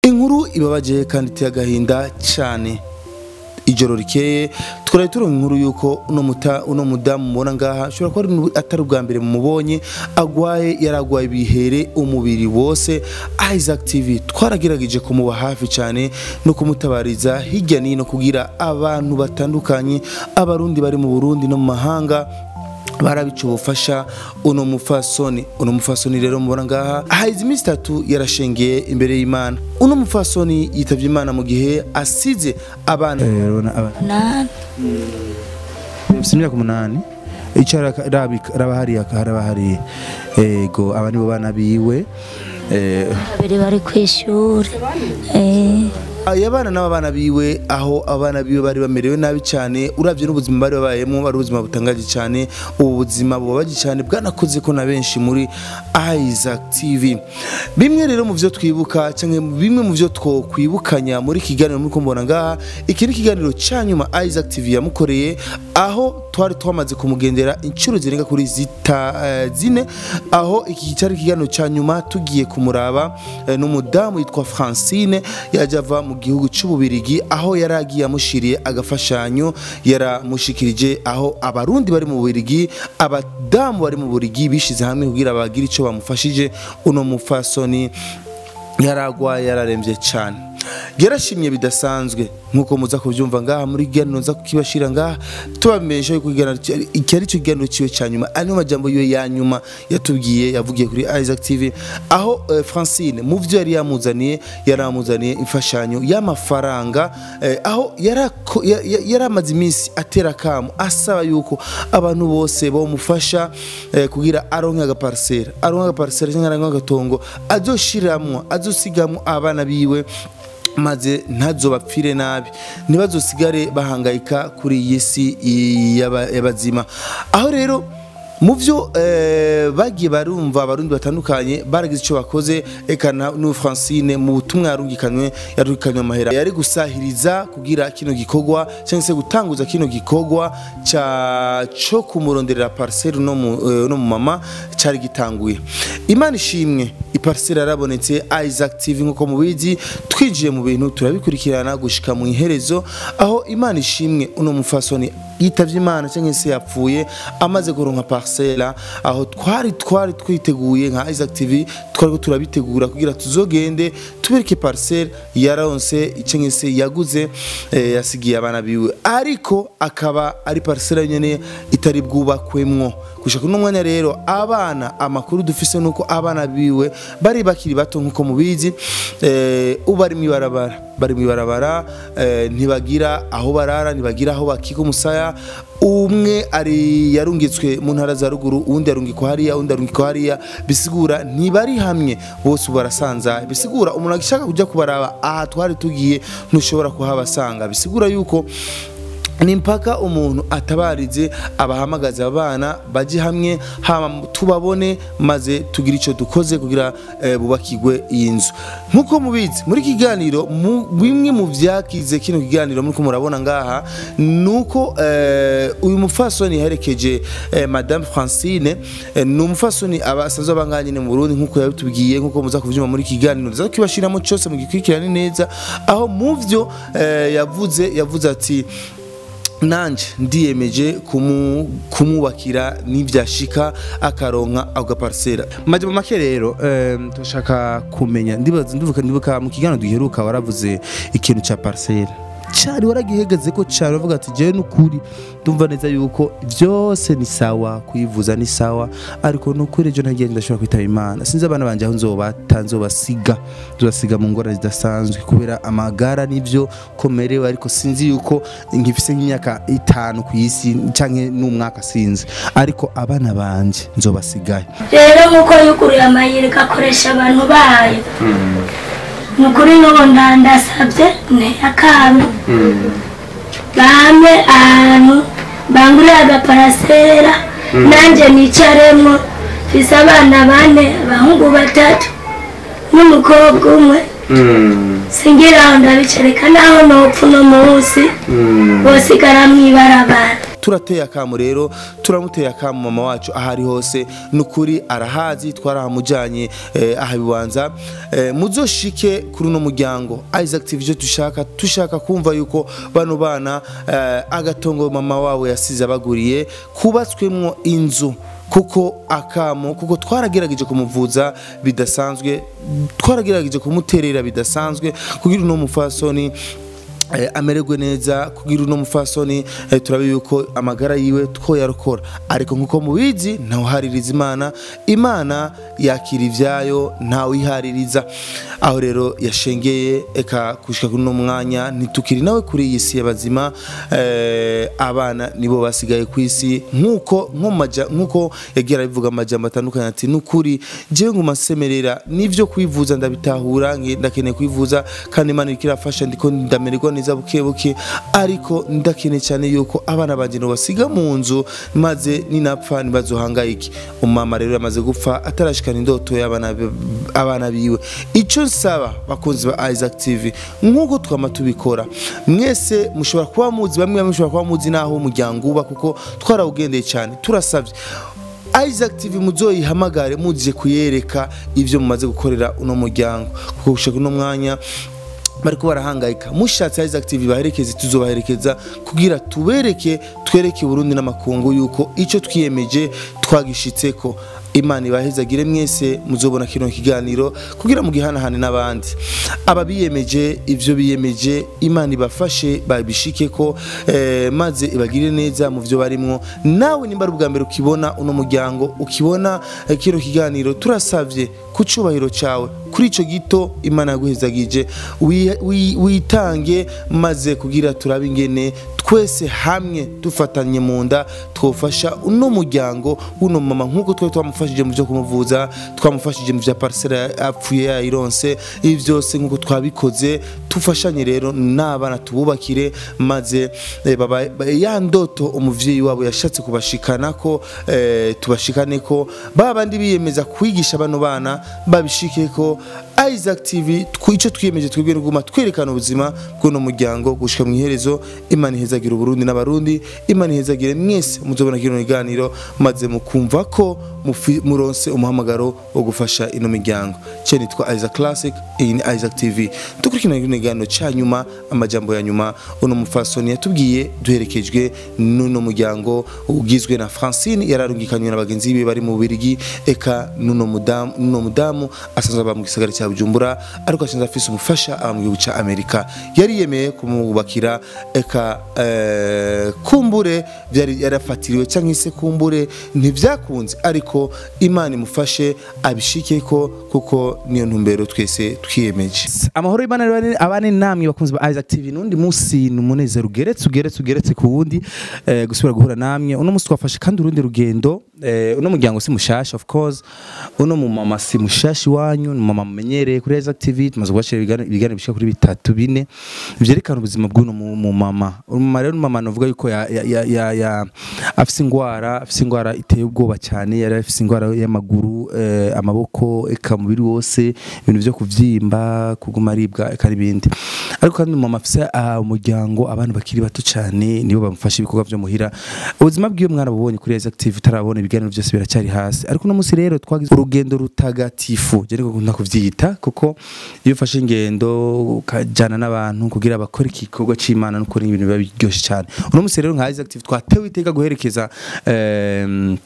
inkuru ibabaje kandi iteye agahinda cyane ijoro rikeye twari turonka inkuru yuko uno muta uno mudamu mubona ngaha ashobora kuba ari atari ubwa mbere mumubonye agwaye yaragwaye ibihere umubiri wose Isaac TV twaragerageje kumuba hafi cyane no kumutabariza hirya nino kugira abantu batandukanye abarundi bari mu Burundi no mu mahanga barabica ubufasha uno mufasoni uno mufasoni rero mubona ngaha hahize iminsi itatu yarashengeye imbere y'imana uno mufasoni yitavye imana mu gihe asize abana nani bafite imyaka umunani icyo raba hariya haraba hariya ego aba nibo bana biwe eh, babiri bari ku ishuri eh, aya bana n'abana biwe aho abana biwe bari bamerewe nabi cyane uravye n'ubuzima bari babayemo bari ubuzima butangaje cyane ubu buzima bubabaje cyane bwanakoze ko na benshi muri Isaac TV bimwe rero mu vyo twibuka cyangwa bimwe mu vyo twokwibukanya muri kiganiro muri kumbona ngaha iki ni ikiganiro cya nyuma Isaac TV yamukoreye aho twari twamaze kumugendera inshuro zirenga kuri zita eh, zine aho iki cyari ikiganiro cya nyuma tugiye kumuraba eh, n'umudamu yitwa Francine yaje ava mu gihugu cy'ububirigi aho yari agiye amushiriye agafashanyo yaramushikirije aho abarundi bari mu bubirigi abadamu bari mu bubirigi bishize hamwe kugira bagire icyo bamufashije uno mufasoni yaragwaye yararembye cyane yarashimye bidasanzwe nkuko muza kubyumva ngaha muri kiganiro nza kukibashira ngaha tubamenyesha yuko ikiganiro cya- iki ari cyo kiganiro ciwe cya nyuma ari majambo yiwe ya nyuma yatubwiye yavugiye kuri Isaac TV aho eh, Francine mu vyo yari yamuzaniye yari amuzaniye imfashanyo y'amafaranga eh, aho yarako- ya- ya- yari amaze iminsi atera akamu asaba yuko abantu bose bomufasha eh, kugira aronke agaparisera aronke agaparisera cyangwa aronke agatongo azoshiramwo azosigamwo abana biwe maze ntazobapfire nabi ntibazosigare bahangayika kuri iyi si y'aba- y'abazima aho rero mu byo eh, bagiye barumva abarundi batandukanye baragize icyo bakoze eka na n'ubu Francine mu butumwa yarungikanywe yarungikanywe amahera yari gusahiriza kugira kino gikorwa cyangwa se gutanguza kino gikorwa cya cyo kumuronderera parcelle no mu eh, no mu mama cyari gitanguye imana ishimwe iparcelle yarabonetse Isaac TV nkuko mubizi twinjiye mu bintu turabikurikirana gushika mu iherezo aho imana ishimwe uno mufasoni yitavye imana cyangwa se yapfuye amaze kuronka parcelle aho twari twari twiteguye nka Isaac TV twari ko turabitegura kugira tuzogende tubereke parcelle yaronse cyangwa se yaguze eh, yasigiye abana biwe ariko akaba ari parcelle nyene itari bwubakwemwo gushaka uno mwanya rero abana amakuru dufise nuko abana biwe bari bakiri bato nkuko mubizi eh, ubu bari mwibarabara bari mwibarabara eh, ntibagira aho barara ntibagira aho bakika umusaya umwe ari yarungitswe mu ntara za ruguru uwundi yarungikwa hariya uwundi yarungikwa hariya bisigura ntibari hamwe bose ubu barasanza bisigura umuntu agishaka kujya kubaraba aha twari tugiye ntushobora kuhabasanga bisigura yuko ni mpaka umuntu atabarize abahamagaza abana bajye hamwe hama tubabone maze tugire icyo dukoze kugira eh, bubakigwe iyi nzu nk'uko mubizi muri iki kiganiro mu- bimwe mu byakize kino kiganiro muri murabona ngaha ni uko eh, uyu mufasoni yaherekeje eh, madame francine eh, ni umufasoni abasanzwe abanganye nyine mu burundi nk'uko yabitubwiye nk'uko muza kubyuma muri iki kiganiro nza kibashiramo cyose mugikurikirane neza aho mu byo eh, yavuze yavuze ati nanje ndiyemeje kumu, kumubakira n'ibyashika akaronka ako gaparisera majya mu make rero eh, turashaka kumenya ndibaza ndibuka ndibuka mu kiganiro duheruka waravuze ikintu cya parisera cyari waragihegeze ko cyane uravuga ati jewe n'ukuri ndumva neza yuko byose ni sawa kuyivuza ni sawa ariko n'ukuri ejo ntagiye ndashobora kwitaba imana sinzi abana banje aho nzobata nzobasiga nzobasiga mu ngorane zidasanzwe kubera amagara n'ibyo komerewe ariko sinzi yuko nkifise nk'imyaka itanu ku isi canke n'umwaka sinzi ariko abana banje nzobasigaye rero nk'uko yuguruye amayeri igakoresha abantu bayo ni ukuri n'ubu ndandasabye nteye akantu bampe ahantu bangurire agaparasera nanjye nicaremo mfise abana bane abahungu batatu n'umukobwa umwe singira aho ndabicareka naho nopfa uno munsi bosigara mw'ibarabara turateye akamu rero turamuteye akamu mama wacu aho ari hose nukuri arahazi twarahamujanye eh, aha bibanza eh, muzoshike kuri uno muryango Isaac TV ivyo dushaka dushaka kumva yuko bano bana eh, agatongo mama wabo yasize abaguriye kubatswemwo inzu kuko akamo kuko twaragerageje kumuvuza bidasanzwe twaragerageje kumuterera bidasanzwe kugira uno mufasoni eh, amererwe neza kugira uno mufasoni eh, turabe yuko amagara yiwe two yarokora ariko nkuko mubizi ntawuhaririza imana imana yakira ivyayo ntawihaririza aho rero yashengeye eka kushika kuri uno mwanya ntitukiri nawe kuri iyi si y'abazima eh, abana nibo basigaye ku isi nkuko nko maja nkuko yagira bivuga amajambo atandukanye ati nukuri jewe nguma nsemerera nivyo kwivuza ndabitahura nge- ndakeneye kwivuza kandi imana iriko irafasha ndiko ndamererwa neza buke buke ariko ndakeneye cyane yuko abana banje no basiga mu nzu maze ninapfa ntibazohangayike umama rero yamaze gupfa atarashikana indoto y'abana be- abana biwe ico nsaba bakunzi ba Isaac TV nkuko twama tubikora mwese mushobora kuba muzi bamwe bamwe mushobora kuba muzi naho umuryango uba kuko twarawugendeye cyane turasavye Isaac TV muzoyihamagare muje kuyereka ivyo mumaze gukorera uno muryango kuko gushika uno mwanya bariko barahangayika mushatse Isaac TV baherekeze tuzobaherekeza kugira tubereke twereke Burundi n'amakungu yuko ico twiyemeje twagishitseko imana ibahezagire mwese muzobona kino kiganiro kugira mugihanahane n'abandi aba biyemeje ivyo biyemeje imana ibafashe babishikeko eh, maze ibagirire neza mu vyo barimwo nawe nimba ari ubwa mbere ukibona uno muryango ukibona eh, kino kiganiro turasavye ku cubahiro cawe kuri ico gito imana yaguhezagije wi- wi- witange maze kugira turabe ingene twese hamwe dufatanye mu nda twofasha uno muryango w'uno mama nk'uko twari twamufashije mu byo kumuvuza twamufashije mu bya parisera apfuye yayironse ibi byose nk'uko twabikoze tufashanye rero n'abana tububakire maze eh, baba- ba- ya ndoto umuvyeyi wabo yashatse kubashikana ko eh, tubashikane ko ba bandi biyemeza kwigisha bano bana babishike ko Isaac TV tw- ico twiyemeje twebwe no guma twerekana ubuzima bw'uno muryango gushika mu iherezo imana ihezagira uburundi n'abarundi imana ihezagire mwese muzobona kino kiganiro maze mukumva ko mufi- muronse umuhamagaro wo gufasha ino miryango cyo nitwa Isaac Classic iyi ni Isaac TV dukurikirana kino kiganiro ca nyuma amajambo ya nyuma uno mufasoni yatubwiye duherekejwe n'uno muryango ugizwe na Francine yararungikanywe na bagenzi be bari mu Bubiligi eka n'uno mudamu n'uno mudamu asanzwe aba mu gisagara cya Bujumbura ariko asanzwe afise ubufasha aba mu gihugu ca Amerika yari yemeye kumubakira eka eh, kumbure byari yarafatiriwe cyangwa se kumbure ntibyakunze ariko Imana imufashe abishikeko kuko niyo ntumbero twese twiyemeje amahoro y'Imana rero abane namwe bakunzi ba Isaac TV nundi musi numunezero ugeretse ugeretse ugeretse ku wundi eh, gusubira guhura namwe uno musi twafashe kandi urundi rugendo eh, uno muryango si mushasha of course uno mu mama si mushashi wanyu ni mama mumenyereye kuri Isaac TV tumaze kubashira ibiganiro ibiganiro bishika kuri bitatu bine vyerekana ubuzima bw'uno mu mu mama umama rero mama novuga yuko ya, ya, ya, ya, ya afise ingwara afise ingwara iteye ubwoba cyane yari afise ingwara y'amaguru eh, amaboko eka umubiri wose ibintu vyo kuvyimba kuguma aribwa eka n'ibindi ariko kandi mama afise ah, umuryango abantu bakiri bato cyane nibo bamufasha ibikorwa vyo muhira ubuzima bwiwe mwana bubonye kuri Isaac TV tarabona ibiganiro byose biracyari hasi ariko uno munsi rero twagize urugendo rutagatifu je niko nkunda kuvyita kuko iyo ufashe ingendo ukajana n'abantu kugira bakore igikorwa c'Imana nuko ibintu biba biryoshe cyane uno munsi rero nka Isaac TV twatewe iteka guherekeza em,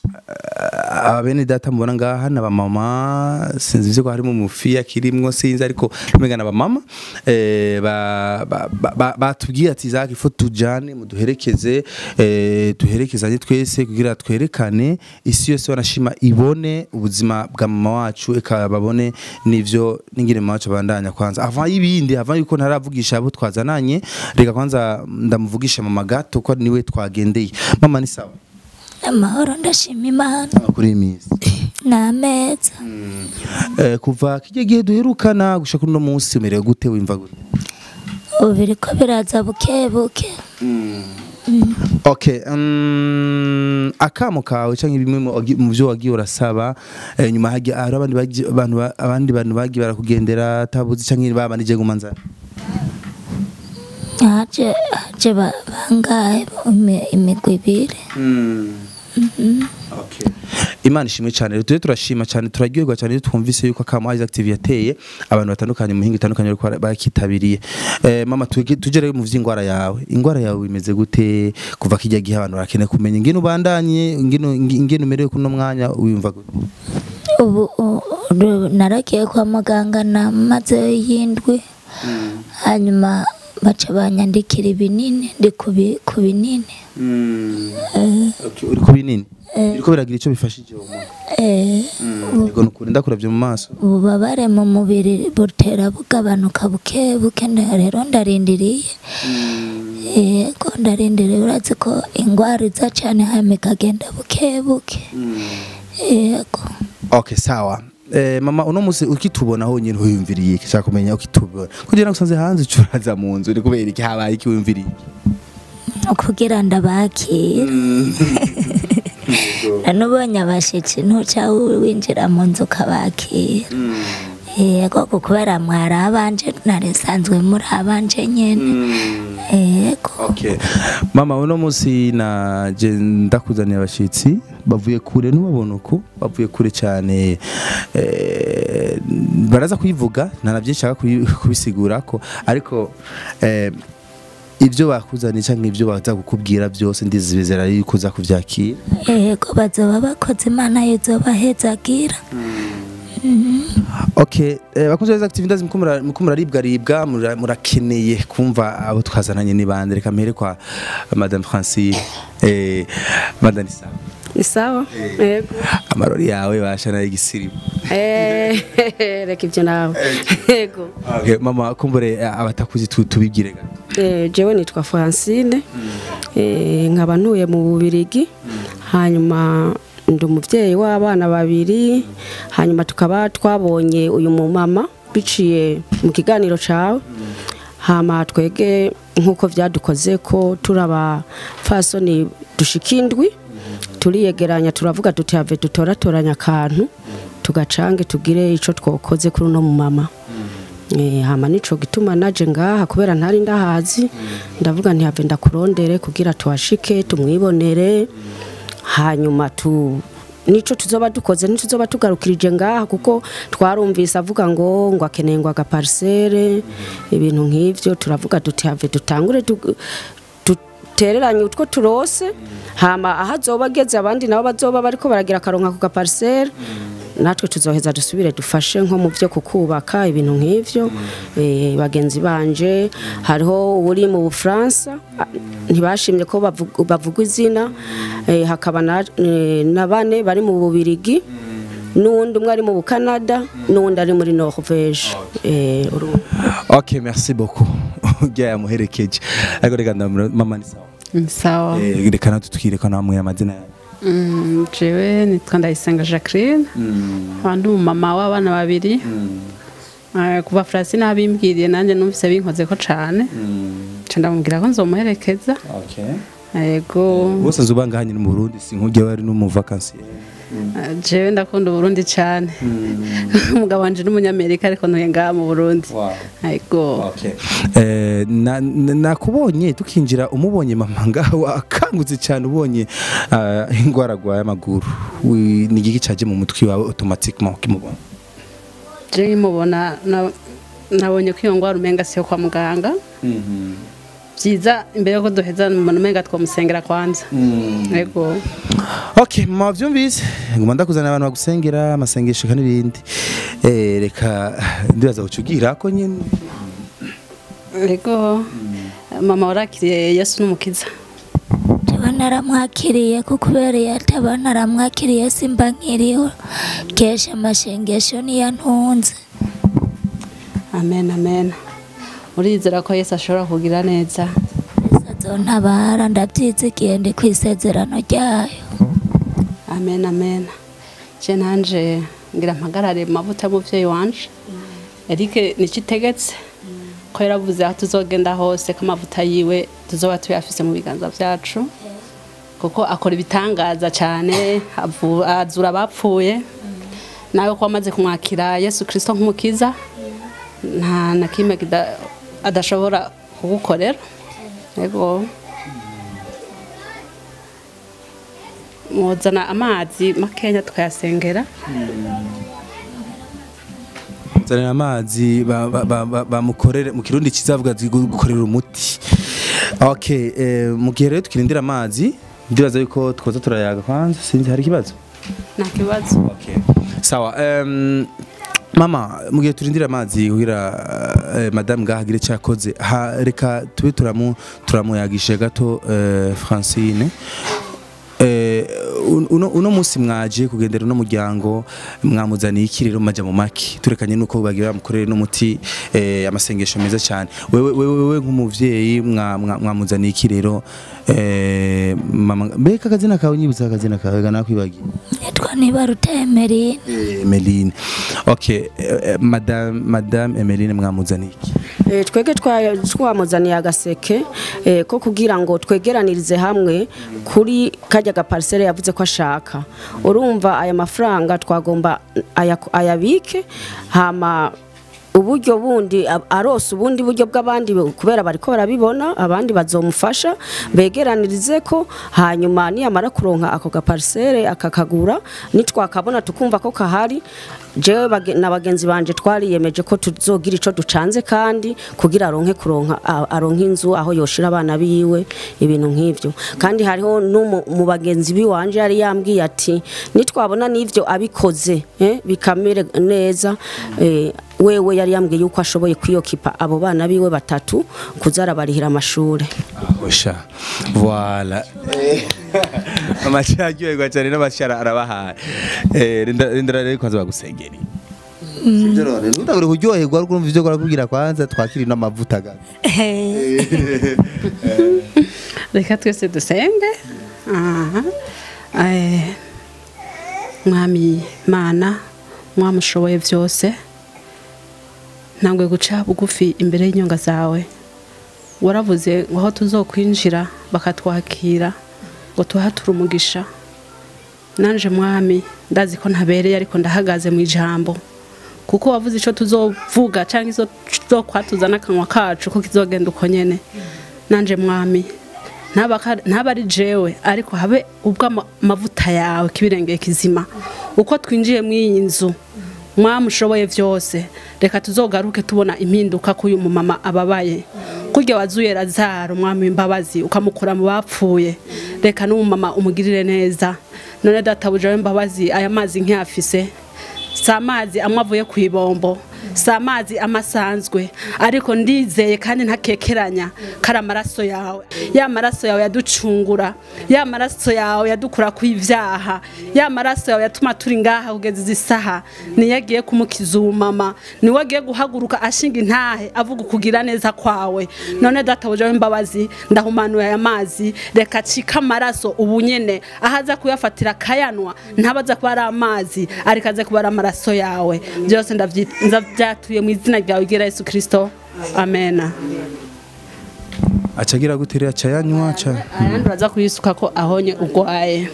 abene data mubona ngaha na bamama sinzi ivyo ko harimo umufiya kirimwo sinzi ariko umenga na bamama eh, ba- ba- ba- ba- batubwiye ati Isaac ifo tujane muduherekeze eh, duherekezanye twese kugira twerekane isi yose wanashima ibone ubuzima bwa mama wacu eka babone n'ivyo n'ingire mama wacu abandanya kwanza avant y'ibindi avant yuko ntaravugisha abo twazananye reka kwanza ndamuvugisha mama gato ko niwe twagendeye mama ni sawa amahoro ndashima imana amakuru y'iminsi ni ameza Eh, kuva kijya gihe duherukana gushaka uno munsi umerewe gute wimva gute ubu biriko biraza buke buke okay um, akamo kawe canke bimwe mu wagi- mu vyo wagiye urasaba eh, nyuma hagiye hari abandi bagiye- abantu ba- abandi bantu bagiye barakugendera tabuzi canke babandi je gumanzana haje haje ba- bangahe imi- imigwi ibiri Okay. Imana ishimwe cyane rero tuje turashima cyane turaryoherwa cyane iyo twumvise yuko akama Isaac TV yateye abantu batandukanye mu hinga itandukanye ariko bakitabiriye eh, mama tuje tuje rero mu vy'ingwara yawe ingwara yawe imeze gute kuva kijya gihe abantu barakeneye kumenya ingene ubandanye ingene ingene umerewe kuno mwanya wiyumva gute ubu u- ru- naragiye kwa muganga namaze yindwi hanyuma baca banyandikira ibinini ndi ku bi- ku binini Okay, uri ku binini biriko biragira ico bifashije uwo muntu Eh, yego nukuri ndakuravye mu maso ububabare mu mubiri butera bugabanuka buke buke nda- rero ndarindiriye yego ndarindiriye urazi ko ingwara iza cane hanyuma ikagenda buke buke yego Okay sawa Eh, mama uno musi ukitubona honyine wiyumviriye iki shaka kumenya ukitubona kugira ngo usanze hanze ucuraza mu nzu ni kubera iki habaye iki wiyumviriye kugira ndabakira nanubonye abashitsi ntuca winjira mu nzu ukabakira yego kuko kubera mwari abanje narisanzwe muri abanje nyene yego Okay. Mama uno musi na je ndakuzaniye abashitsi bavuye kure ntubabona uko bavuye kure cyane eh, baraza kuyivuga nta byinshi nshaka kuyi- kubisigura ko ariko eh, ibyo bakuzaniye cyangwa ibyo baza kukubwira byose ndizibizera yuko uza kuvyakira yego bazoba bakoze imana yozobahezagira Okay, eh, bakunze beza active ndazi muko mura- muko muraribwa ribwa mura- murakeneye kumva abo twazananye ni bande reka mpere kwa Madame Francine eh Madame Isa ni sawa yego amarori yawe bashana igisirimu Eh, reka ibyo nawe yego okay, mama kumbure eh, abatakuzi tu- tubibwire gato Eh, jewe nitwa francine Eh, nkaba ntuye mu bubirigi hanyuma ndi umubyeyi w'abana babiri hanyuma tukaba twabonye uyu mumama biciye mu kiganiro cawe hama twege nk'uko vyadukoze ko turi abapfasoni dushika indwi turiyegeranya turavuga tuti have dutoratoranya akantu tugacange tugire ico twokoze kuri uno mumama Eh, hama nico gituma naje ngaha kubera ntari ndahazi ndavuga nti have ndakurondere kugira tuhashike tumwibonere hanyuma tu nico tuzoba dukoze ntituzoba tugarukirije ngaha kuko twarumvise avuga ngo ngo akeneye ngo agaparisere ibintu nk'ivyo turavuga duti have dutangure tu- dutereranye utwo turose hama aho azoba ageze abandi nabo bazoba bariko baragira akaronka ku gaparisere natwe tuzoheza dusubire dufashe nko mu byo kukubaka ibintu nk'ivyo eh, bagenzi banje hariho uri mu bufaransa ah, ntibashimye ko bavuga bavuga izina eh, hakaba na, eh, na bane bari mu bubirigi n'uwundi umwe ari mu bukanada n'uwundi ari muri norvege eh, urumva. Okay, merci beaucoup. Ujya yamuherekeje. Ariko reka ndamura mama ni sawa. sawa Eh reka natutwire ko namwe amazina yawe. Mm, jewe nitwa ndayisenga jacqueline nkaba ndi umumama w'abana babiri Eh, kuva francine abimbwiriye nanjye numvise binkoze ko cane nca ndamubwira ko nzomuherekeza Okay. yego Bose zubanga hanyine mu Burundi sinkujya wari no mu vacances. Eh, jewe ndakunda uburundi cane umugabo wanje n'umunyamerika ariko ntuye ngaha mu burundi Wow. yego Okay. Eh na- na- nakubonye tukinjira umubonye mama ngaho akangutse cyane ubonye ah, ingwara gwa y'amaguru. Wi- Ni igiki caje mu mutwi wawe automatiquement ukimubona. jewe nkimubona na- nabonye ko iyo ngwara umenga siyo kwa muganga byiza imbere yuko duheza umuntu umenga twamusengera kwanza yego Okay, mama vyumvise. Nguma ndakuzana abantu bagusengera amasengesho kandi n'ibindi. Eh reka ndibaza kucugira ko nyine. Ego mama warakiriye Yesu n'umukiza tuba naramwakiriye kuko kubera iyo ataba naramwakiriye simba nkiriho kesha amashengesho niyo ntunze amen amen urizera ko Yesu ashobora kugira neza azontabara ndabyizigiye ndi ku isezerano ryayo amen amen je nanje ngira mpagarare mu mavuta y'umuvyeyi wanje Eric niki itegetse ko yaravuze aho tuzogenda hose ko amavuta yiwe tuzoba tuyafise mu biganza vyacu kuko akora ibitangaza cyane avu- azura abapfuye nawe ko wamaze kumwakira yesu kirisito nk'umukiza nta na kimwe kida- adashobora kugukorera yego muzana amazi makenya tukayasengera zanira amazi ba- ba- ba- ba- bamukorere mu kirundi kizavuga ati gu- gukorera umuti okay eh, mu gihe rero tukirindira amazi ndibaza yuko twoza turayaga kwanza sinzi hari ikibazo nta kibazo okay sawa um, mama mu gihe turindira amazi kugira uh, madame ngaha agire icyo yakoze ha, reka tube turamu turamuyagishe gato uh, francine Eh, uno, uno musi mwaje kugendera uno muryango mwamuzaniye iki rero maja mu maki turekanye nuko bagira bamukorere n'umuti eh, amasengesho meza cyane wewe wewe, wewe nk'umuvyeyi mwa- mwa- mwamuzaniye iki rero eh, mama mbega akazina kawe nyibutsa akazina kawe gana kwibagiye nitwa nibaruta emerine Eh, Emeline okay eh, eh, madame madame Emeline mwamuzaniye iki Eh, twege twa- twamuzaniye agaseke eh, ko kugira ngo twegeranirize hamwe kuri kajya gaparisere yavuze ko ashaka urumva aya mafaranga twagomba aya- ayabike hama uburyo bundi a- arose ubundi buryo bw'abandi bu- kubera bariko barabibona abandi bazomufasha begeranirize ko hanyuma niyamara kuronka ako gaparisere akakagura nitwakabona tukumva ko kahari jewe bage- na bagenzi banje twariyemeje ko tuzogira ico ducanze kandi kugira aronke kuronka a- aronke inzu aho yoshira abana biwe ibintu nk'ivyo kandi hariho n'umu mu bagenzi biwanje yari yambwiye ati nitwabona n'ivyo abikoze eh, bikamere neza eh, wewe yari yambwiye yuko ashoboye kwiyokipa abo bana biwe batatu kuza arabarihira amashure Osha. Voilà. Amashara aryoherwa cyane n'amashara arabahaye. Eh rinda rinda rero kwanza bagusengeri. Sibyo rero ntagure kuryoherwa ariko urumva ivyo barakubwira kwanza twakiri n'amavuta ga. reka twese dusenge aha Eh, mwami mana mwamushoboye byose ntangwe guca bugufi imbere y'inyonga zawe waravuze ngo aho tuzokwinjira bakatwakira ngo tuhature umugisha nanje mwami ndazi ko ntabereye ariko ndahagaze mu ijambo kuko wavuze icyo tuzovuga cyangwa icyo tuzokwatuza n'akanwa kacu ko kizogenda uko nyene nanje mwami ntaba ka- ntaba ari jewe ariko habe ubwo ama- amavuta yawe kibirengeye kizima uko twinjiye mu iyi nzu mwamushoboye byose reka tuzogaruke tubona impinduka k'uyu mumama ababaye kurya wazuye razaro umwami w'imbabazi ukamukura mu bapfuye reka n'umumama umugirire neza none databuja w'imbabazi aya mazi nk'iyafise si amazi amwe avuye ku ibombo si amazi amwe asanzwe ariko ndizeye kandi ntakekeranya kari amaraso yawe ya maraso yawe yaducungura ya maraso yawe yadukura ku ibyaha ya maraso yawe yatuma turi ngaha kugeza izi saha niyo agiye kumukiza umumama niwe agiye guhaguruka ashinga intahe avuga ukugira neza kwawe none databuja w'imbabazi ndahumanuye aya mazi reka acike amaraso ubu nyene aho aza kuyafatira akayanwa ntabaza kuba ari amazi ariko aze kuba ari amaraso yawe byose ndavyi- ndavyatuye mu izina ryawe gira yesu kirisito amena Acagira gutere aca yanywa aca. ayandi uraza kuyisuka ko ahonye ugwaye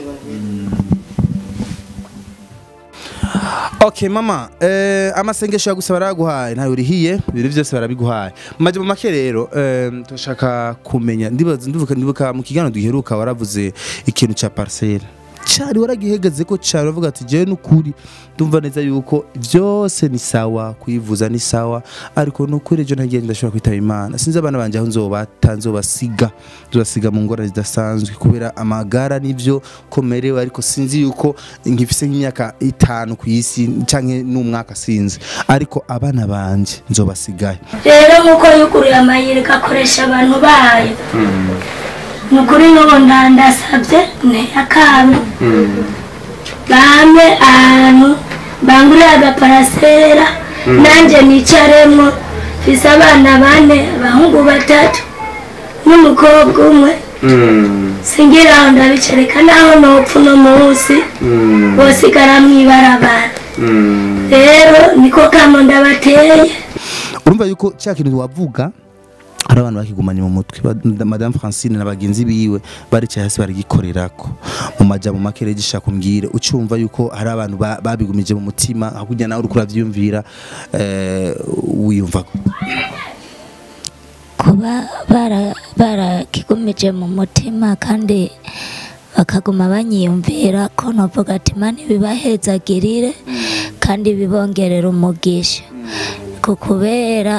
Okay mama, eh amasengesho yagusaba baraguhaye ntawe urihiye, ibintu byose barabiguhaye. Maje mu make rero, eh turashaka kumenya ndibaza ndibuka ndibuka mu kigano duheruka waravuze ikintu ca parcelle. Cari waragihegeze ko cari uvuga ati je nukuri ndumva neza yuko byose ni sawa kuyivuza ni sawa ariko nukuri ejo ntagiye ndashobora kwitaba Imana sinzi abana banje aho nzobata nzobasiga nzobasiga mu ngorane zidasanzwe kubera amagara nivyo komerewe ariko sinzi yuko nkifise nk'imyaka itanu ku isi canke n'umwaka sinzi ariko abana banje nzobasigaye rero nk'uko yuguruye amayeri igakoresha abantu bayo ni ukuri n'ubu ndandasabye ntiyakabe bampe ahantu bangurire agaparasera nanjye nicaremo mfise abana bane abahungu batatu n'umukobwa umwe singira aho ndabicareka naho nopfa uno munsi bosigara mw'ibarabara rero niko kamo ndabateye urumva yuko cya kintu wavuga hari abantu bakigumanye mu mutwe Ba- madame francine na bagenzi biwe baricaye hasi baragikorerako mu majambo make rero gishaka kumbwire ucumva yuko hari abantu ba- babigumije mu mutima hakurya nawe uriko uravyiyumvira eh, wiyumva ku kuba bara- barakigumije mu mutima kandi bakaguma banyiyumvira ko novuga ati imana ibibahezagirire kandi bibongerera umugisha ku kubera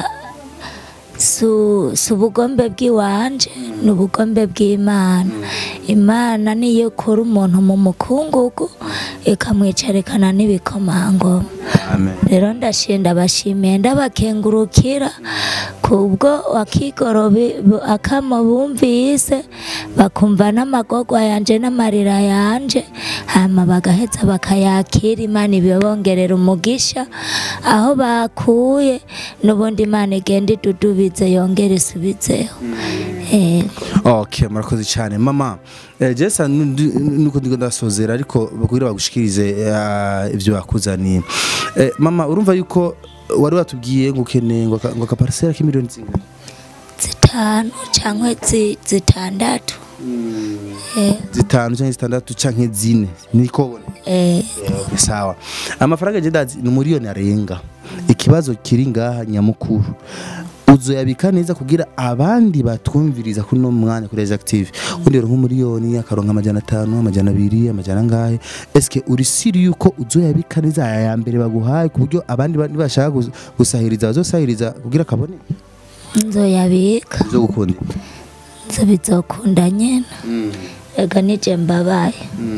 su si ubugombe bw'iwanje ni ubugombe bw'imana imana niyo ikura umuntu mu mukungugu ikamwicarikana n'ibikomangoma amen rero ndashinda bashimiye ndabakengurukira kubwo wakigorobe akamo bumvise bakumva n'amagorwa yanje n'amarira yanje hama bagaheza bakayakira imana ibibongerera umugisha aho bakuye n'ubundi imana igenda idudubize yongere isubizeho Yego. okay murakoze cyane mama eh, jesa nundi- nuko ndiko ndasozera ariko bakugira bagushikirize eh, ibyo bakuzaniye Eh, mama urumva yuko wari watubwiye ngo ukeneye ngo aka- ngo akaparisera k'imiliyoni zingana zitanu cyangwa zi- zitandatu Eh, zitanu cyangwa zitandatu canke zine niko ubona eh, Okay, sawa amafaranga je ndazi ni miliyoni arenga ikibazo kiri ngaha nyamukuru uzoyabika neza kugira abandi batwumviriza kuri no mwanya kuri active undi ronka umiliyoni akaronka amajana atanu amajana abiri amajana angahe eske uri siri yuko uzoyabika neza aya ya mbere baguhaye ku buryo abandi ba- nibashaka gus- gusahiriza bazosahiriza kugira kabone nzoyabika zo gukunda nzo bizokunda nyene ega nije mbabaye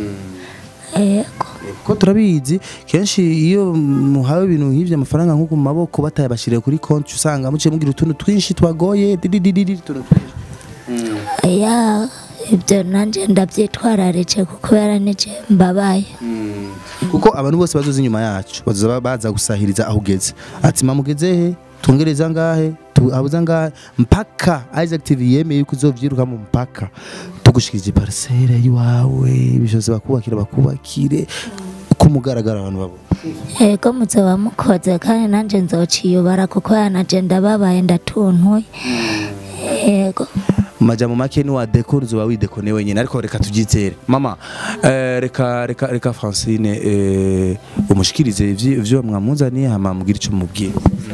yego ko turabizi kenshi iyo muhawe ibintu nk'ivyo amafaranga nko ku maboko batayabashiriye kuri konti usanga muciye mugira utuntu twinshi twagoye dididididi utuntu twinshi ya ibyo nanjye ndabyitwararije kuko kubera nije mbabaye kuko abantu bose bazoza inyuma yacu bazoza baza gusahiriza aho ugeze ati mama ugeze he twongereza angahe tu- habuze angahe mpaka Isaac TV yemeye yuko uzovyiruka mu mpaka tugushikije parcelle yiwawe ibishose bakubakira bakubakire ku mugaragaro abantu babona yego muzoba mukoze kandi nanjye nzociyubara kuko yanaje ndababaye ndatuntuye yego majambo make ni wa dekor uzoba widekone wenyine ariko reka tubyizere mama eh, reka reka reka Francine eh, umushikirize ivyo ivyo mwamuzaniye hama mubwire ico mubwire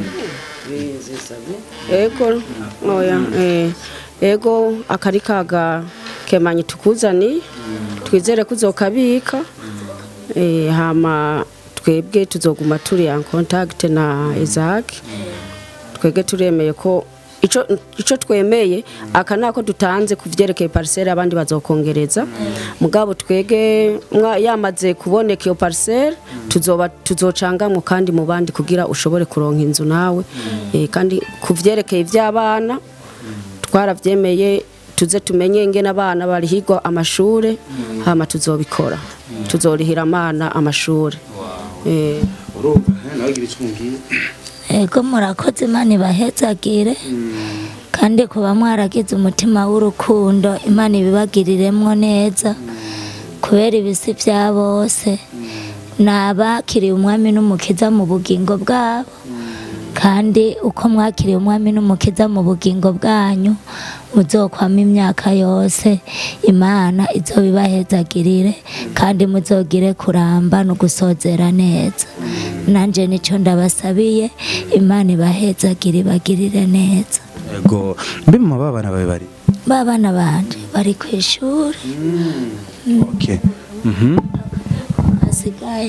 ego oya eh, ego akari kaga kemanyi tukuzani twizere kuzokabika eh, hama twebwe tuzoguma turi en contact na Isaac twebwe turemeye ko ico ico twemeye aka nako dutanze kuvyerekeye parcelle abandi bazokongereza mugabo twege mwa- yamaze kuboneka iyo parcelle tuzoba tuzocangamwe kandi mu bandi kugira ushobore kuronka inzu nawe eh, kandi kuvyerekeye ivy'abana twaravyemeye tuze tumenye ingene abana barihirwa amashure hama tuzobikora tuzorihira amana amashure eh, urumva nawe gira ico mubwire yego murakoze imana ibahezagire kandi kuba mwaragize umutima w'urukundo imana ibibagiriremwo neza kubera ibisi bya bose ni abakiriye umwami n'umukiza mu bugingo bwabo kandi uko mwakiriye umwami n'umukiza mu bugingo bwanyu muzokwama imyaka yose imana izoba ibahezagirire kandi muzogire kuramba no gusozera neza nanjye nicyo ndabasabiye imana ibahezagire ibagirire neza yego mbe mama babana bawe bari ba bana banje bari ku ishuri okay mhm hasigaye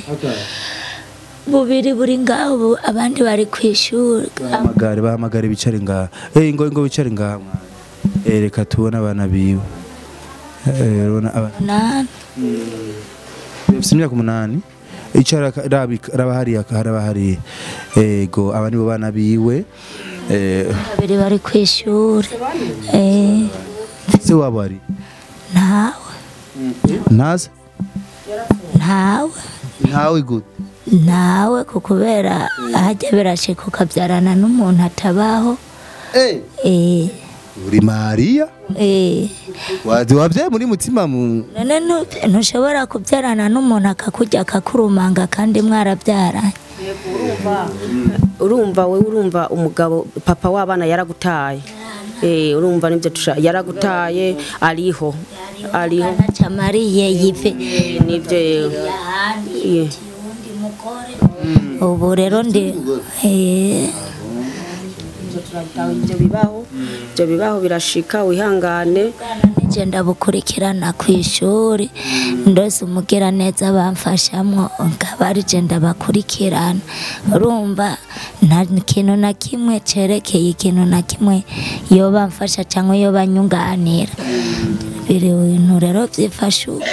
bubiri buri ngaho bu- abandi bari ku ishuri bahamagare bahamagare bicare ngaha eh ngo ngo bicare ngaha mwana eh reka tubone abana biwe eh urabona abana umunani bafite imyaka umunani icara rabi raba hariya haraba hariya ego aba nibo bana biwe eh babiri bari ku ishuri Eh, se wabo ari ntawe ntaze ntawe ntawe gute ntawe ku kubera hajya birashika ukabyarana n'umuntu atabaho eh Eh, uri mariya eh. wazi wabyaye muri mutima mu none ntu- ntushobora kubyarana n'umuntu akakurya akakurumanga kandi mwarabyaranye urumva we urumva umugabo papa w'abana yaragutaye eh urumva nibyo tusha yaragutaye ariho ariho camariye yive Eh, nibyo eh, ubu rero ndi eh, ivyo turabitaho ivyo bibaho ivyo bibaho birashika wihangane nije ndabukurikirana ku ishuri ndose umugira neza bamfashamwo nkaba arije ndabakurikirana urumva nta kintu na kimwe cerekeye ikintu na kimwe iyo bamfasha cyangwa iyo banyunganira biri bintu rero byifashe uko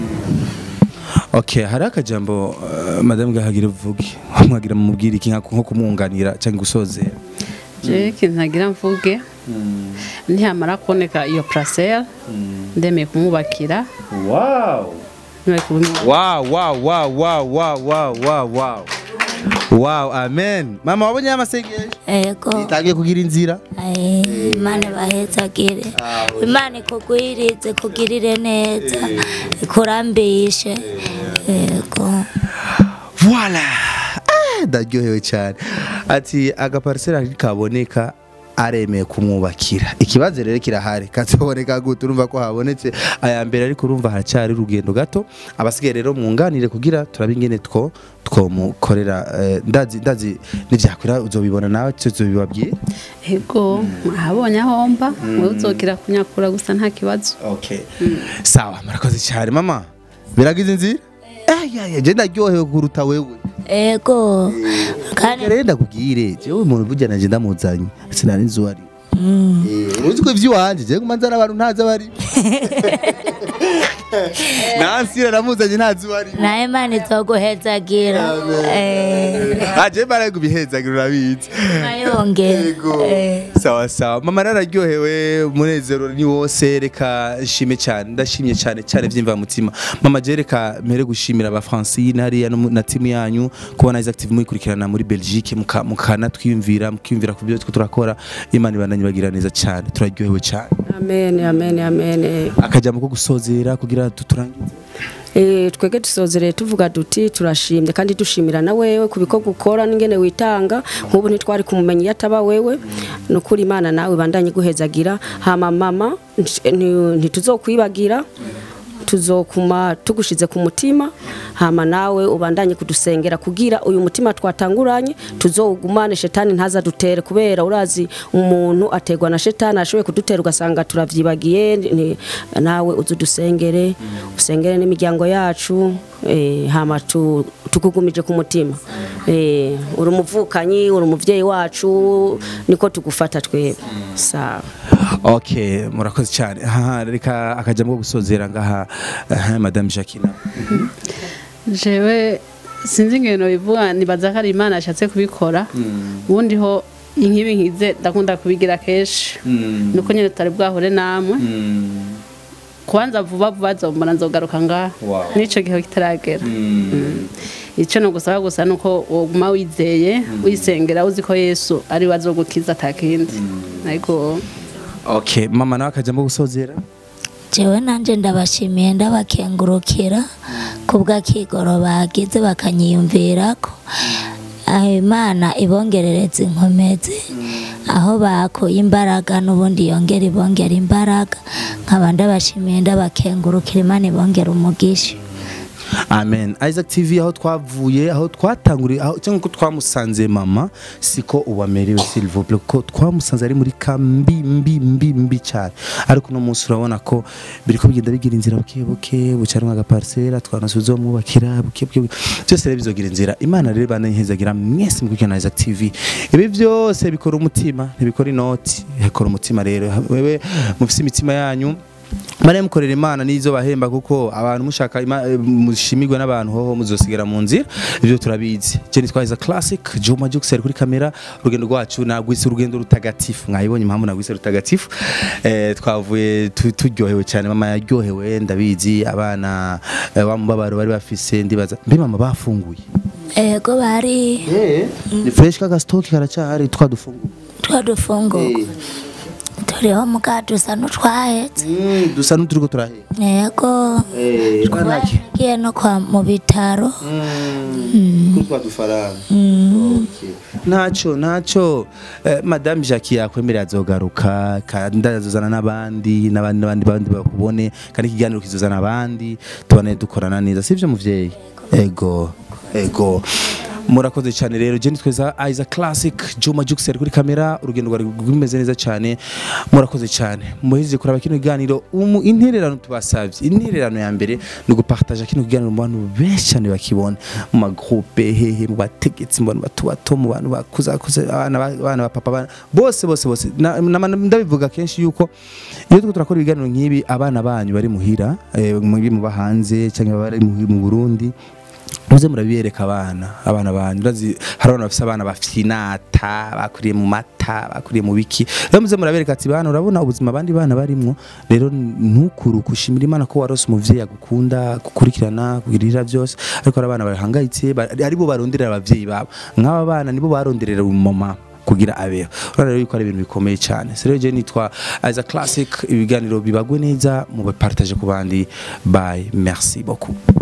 okay hari akajambo uh, madame gahagira uvuge mwagira mumubwira iki nka- nko kumwunganira cyangwa gusozera je ikintu ntagira mvuge ntihamara kuboneka iyo parasera ndemeye kumwubakira wow ntibaye kubimwubakira wow wow wow wow wow wow wow wow wow amen mama wabonye amasengesho ego itangiye kugira inzira Aye, imana ibahezagire imana ikugwirize kugirire neza ikurambishe yego Voila! Ah, ndaryohewe cyane ati agaparisera kaboneka aremeye kumwubakira ikibazo rero kirahari kazoboneka gute urumva ko habonetse aya mbere ariko urumva haracyari urugendo gato abasigaye rero mwunganire kugira turabe ingene two twomukorera eh, ndazi ndazi nivyakwira uzobibona nawe tuzobibabwira ego ahabonye ahomba wowe uzokira kunyakura gusa nta kibazo okay sawa murakoze cyane mama biragize inzira eh ya ya je ndaryohewe kuruta wewe ego kandi rero ndakubwire jewe umuntu burya nanje ndamuzanye sinari nzi uwo ari Eh, uzi ko ivy'iwanje jewe nguma nzana abantu ntazi abari nansira namuzanye ntazi uwo ari nawe imana izoguhezagira Eh, aje mbaraye kubihezagira urabizi mayongera Yego. Eh. sawa sawa mama nararyohewe umunezero ni wose reka nshime cyane ndashimye cyane cyane vyimva mutima mama je reka mpere gushimira aba Francine hariya no mu- na timu yanyu kubona Isaac TV muyikurikirana muri Belgique muka- mukana twiyumvira mukiyumvira ku byo twe turakora Imana ibandanye bagira neza cyane turaryohewe cyane amen amen amen akajambo ko gusozera kugira tuturangize Eh, twege dusozereye tuvuga duti turashimye kandi dushimira na wewe ku bikorwa ukora n'ingene witanga nk'ubu ntitwari kumumenya iyo ataba wewe ni ukuri imana nawe bandanye guhezagira hama mama nti- nti- ntituzokwibagira tuzokuma tugushize ku mutima hama nawe ubandanye kudusengera kugira uyu mutima twatanguranye tuzowugumane shetani ntazadutere kubera urazi umuntu ategwa na shetani ashoboye kudutera ugasanga turavyibagiye ni- nawe uzudusengere usengere n'imiryango yacu eh, hama tu- tukugumije ku mutima eh, uri umuvukanyi uri umuvyeyi wacu niko tugufata twebwe sawa okay murakoze cyane aha reka akajambo ko gusozera ngaha aha, madame Jacqueline jewe sinzi ingeno bivuga nibaza ko ari imana yashatse kubikora ubundi ho inkibi nkize ndakunda kubigira kenshi nuko nyine tutari bwahure namwe kubanza vuba vuba zombona nzogaruka ngaha Wow. n'ico gihe kitaragera Mm. ico no gusaba gusa nuko woguma wizeye wisengera uzi ko yesu ari we azogukiza atakindi ariko okay mama nawe akajambo ko gusozera jewe nanje ndabashimiye ndabakengurukira kubw'akigoro bagize bakanyiyumvirako aho imana ibongerereza inkomezi aho bakuye imbaraga n'ubundi yongera ibongera imbaraga nkaba ndabashimiye ndabakengurukira imana ibongera umugisha amen isaac tv aho twavuye aho twatanguriye aho cyangwa ko twamusanze mama siko ubamerewe silvople ko twamusanze ari muri kambi mbi mbi mbi cyane ariko uno munsi urabona ko biriko bigenda bigira inzira buke buke bucarimwe agaparisera twanasubiza mwubakira buke buke buke. byose rero bizogira inzira imana rero bananyihezagira mwese mukurikirana isaac tv ibi byose bikora umutima ntibikora inoti bikora umutima rero wewe mufise imitima yanyu Mare mukorera imana nizo bahemba kuko abantu mushaka ima- eh, mushimirwe n'abantu hoho muzosigara mu nzira ibyo turabizi je nitwaza classic Juma Jux ari kuri kamera urugendo rwacu nagwise urugendo rutagatifu mwayibonye impamvu nagwise rutagatifu eh, twavuye tu- turyohewe cyane mama yaryohewe ndabizi abana eh, wa mubabaro bari bafise ndibaza mbe mama bafunguye ego bari ni fresh kaka stock karacahari twadufunguye twadufunguka turiho muga dusa n'utwahetse mm, dusa n'uturiko turahera yego eh twagiye no kwa mu bitaro kutwa dufaranga ntacyo ntacyo Eh, madame jackie yakwemerera azogaruka kandi azozana n'abandi n'abandi n'abandi bandi bakubone kandi ikiganiro kizozana abandi tubone dukorana neza sibyo muvyeyi ego ego murakoze cyane rero je nitweza Aiza Classic Juma Jux ari kuri kamera urugendo rwari rwimeze neza cyane murakoze cyane muhejeje kuraba kino kiganiro umu intererano tubasavye intererano ya mbere ni gupartager kino kiganiro mu bantu benshi cyane bakibona mu magroupe hehe mu bategetsi mu bantu bato bato mu bantu bakuza kuza abana ba- abana ba papa abana bose bose bose Na- na- ndabivuga kenshi yuko iyo turiko turakora ibiganiro nk'ibi abana banyu bari muhira eh, mu mu hanze cyangwa bari mu mu Burundi muze murabiyereka abana abana banyu urazi hari abana bafise abana bafite inata bakuriye mu mata bakuriye mu biki rero muze murabereka ati bana urabona ubuzima abandi bana barimwo rero ntukuruke ushimira imana ko warose umuvyeyi agukunda gukurikirana kugirira byose ariko hari abana bahangayitse ba- aribo baronderera abavyeyi babo nk'aba bana nibo baronderera umumama kugira abeho urabona rero yuko ari ibintu bikomeye cyane so rero je nitwa as a classic ibiganiro bibagwe neza mu bapartage ku bandi bye merci beaucoup